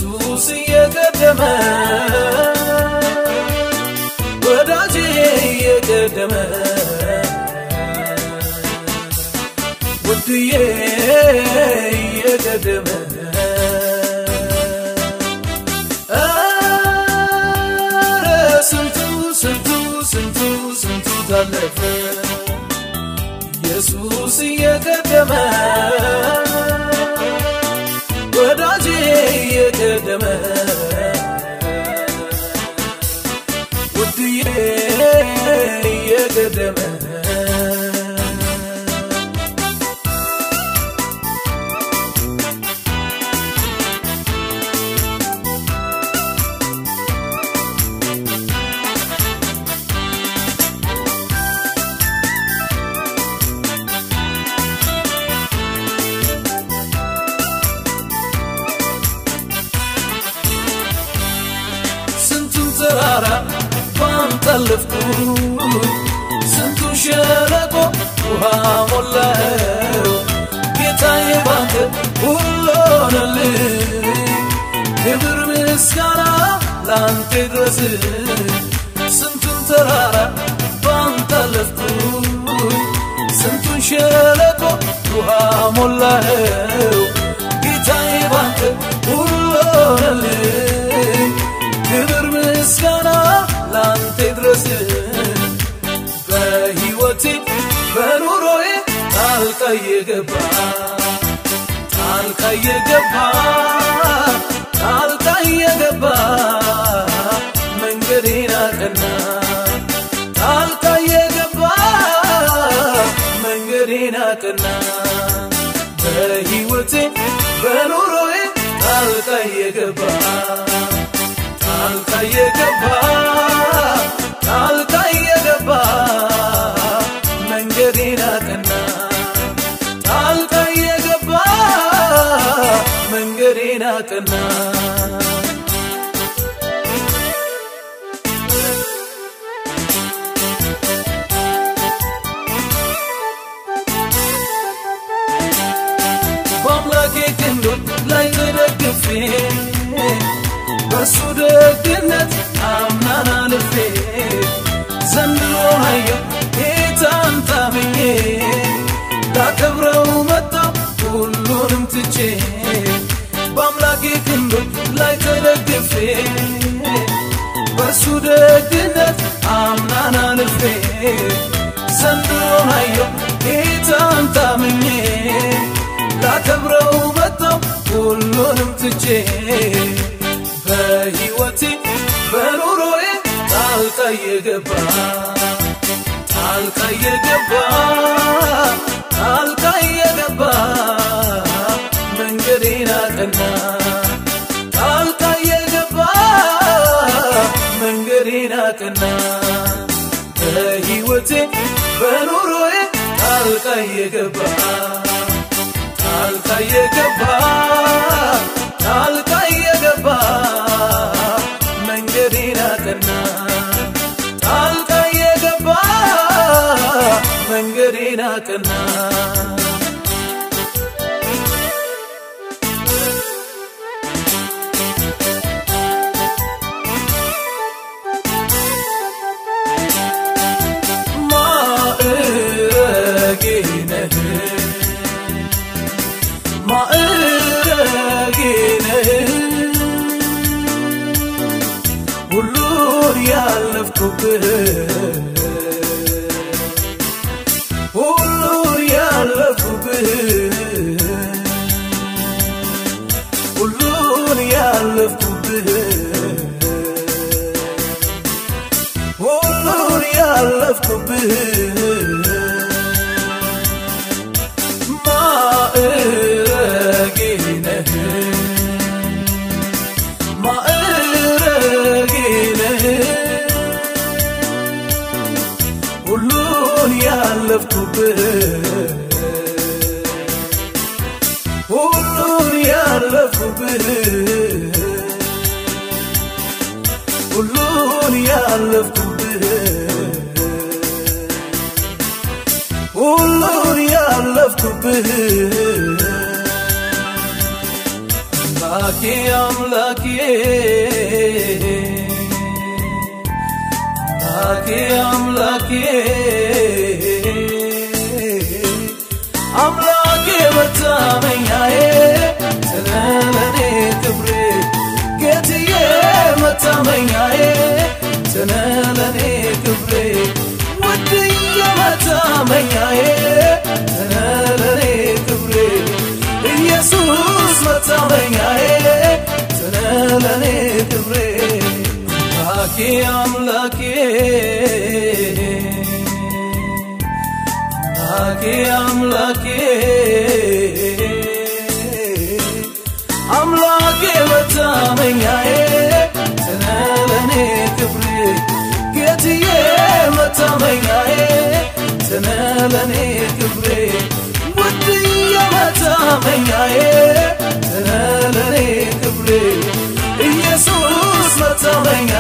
ኢየሱስ እየቀደመ ወዳጄ እየቀደመ ውድዬ እየቀደመ ኧረ ስንቱ ስንቱ ስንቱ ስንቱ ታለፈ ኢየሱስ እየቀደመ ወዳጄ እየቀደመ ውድዬ እየቀደመ ስንቱን ተራራ ባንጠለፍኩ ስንቱን ሸለቆ ውሃ ሞላው ጌታዬ ባንተ ሁሉ ሆነልኝ ክብር ምስጋና ላንተ ድረስ ስንቱን ተራራ ባንጠለፍኩ ስንቱን ሸለቆ ውሃ ሞላው ጌታዬ ባንተ ሁሉ ሆነልኝ ክብር ምስጋና ላንተ ድረስ በሕይወቴ በኑሮዬ ጣልቃ የገባ ጣልቃ የገባ ጣልቃ የገባ መንገዴን አቀና ጣልቃ የገባ መንገዴን አቀና በሕይወቴ በኑሮዬ ጣልቃ የገባ ጣልቃ የገባ ጣልቃ የገባ መንገዴን አቀና ጣልቃ የገባ መንገዴን አቀና በአምላኬ ክንዶች ላይ ተደግፌ በሱ ደግነት አምናን አልፌ ዘንድሮ አየሁ ጌታን ታምኜ ላከብረው መጣሁ ሁሉንም ትቼ በአምላኬ ክንዶች ላይ ተደግፌ በሱ ደግነት አምናን አልፌ ዘንድሮ አየሁ ጌታን ታምኜ ላከብረው መጣሁ ሁሉንም ትቼ በሕይወቴ በኑሮዬ ጣልቃ የገባ ጣልቃ የገባ ጣልቃ የገባ መንገዴን አቀና ጣልቃ የገባ መንገዴን አቀና በሕይወቴ በኑሮዬ ጣልቃ የገባ ጣልቃ የገባ ጣልቃ የገባ መንገዴን አቀና ጣልቃ የገባ መንገዴን አቀና ማዕረጌ ነህ ማዕረጌ ነህ ሁሉን ያለፍኩብህ ሁሉን ያለፍኩብህ ሁሉን ያለፍኩብህ ሁሉን ያለፍኩብህ ማዕረጌ ነህ ማዕረጌ ነህ ሁሉን ያለፍኩብህ ሁሉን ያለፍኩብህ ሁሉን ያለፍኩብህ ሁሉን ያለፍኩብህ አምላኬ አምላኬ አምላኬ አምላኬ አምላኬ መታመኛዬ ስለለኔ ክብሬ ጌትዬ መታመኛዬ ስለለኔ ክብሬ ውድዬ መታመኛዬ ስለለኔ ክብሬ ኢየሱስ መታመኛዬ ስለለኔ ክብሬ አምላኬ አምላኬ አምላኬ አምላኬ አምላኬ መታመኛዬ ስለለኔ ክብሬ ጌትዬ መታመኛዬ ስለለኔ ክብሬ ውድዬ መታመኛዬ ስለለኔ ክብሬ ኢየሱስ መታመኛ